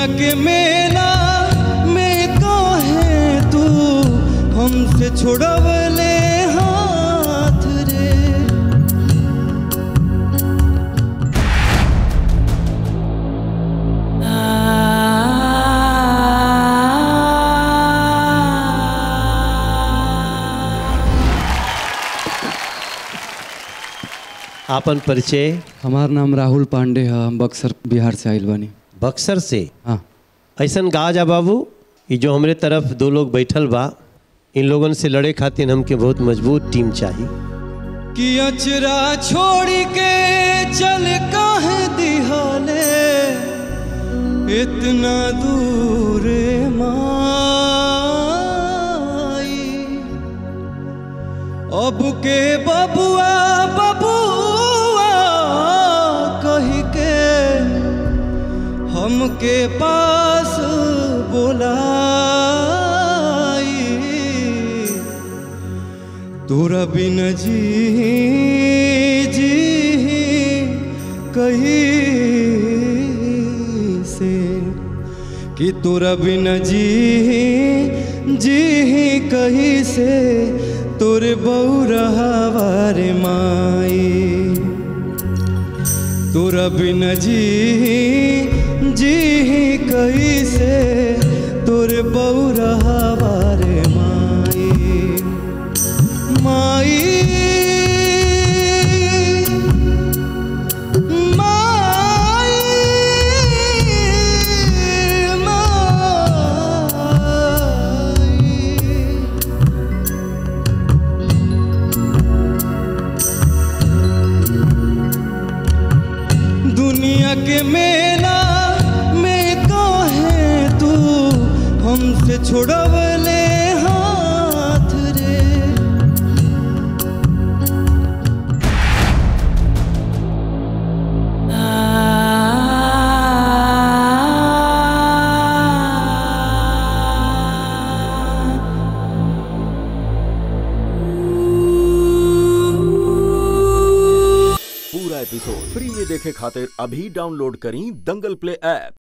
दुनिया के मेला में काहे तू हमसे छोड़वले हाथ रे आपन परिचय हमार नाम राहुल पांडे है हम बक्सर बिहार से आइल बानी बक्सर से हाँ ऐसन गा जा बाबू ये जो हमरे तरफ दो लोग बैठल बा इन लोगन से लड़े खातिर हमके बहुत मजबूत टीम चाहिए कि अचरा छोड़ के चल काहे दिहाले इतना दूर माई अब के बबुआ बबुआ कही के हमके पास बोलाई तोरा बिन जी जी कहीं से कि तोरा बिन जी जी कहीं से तोरे बौरहावार माई तोरा बिन जी जी कहीं से तोरे बौरहावार माई माई माई माई दुनिया के मेला में काहे तू हमसे छोड़वले हाथ रे पूरा एपिसोड फ्री में देखे खातिर अभी डाउनलोड करी दंगल प्ले ऐप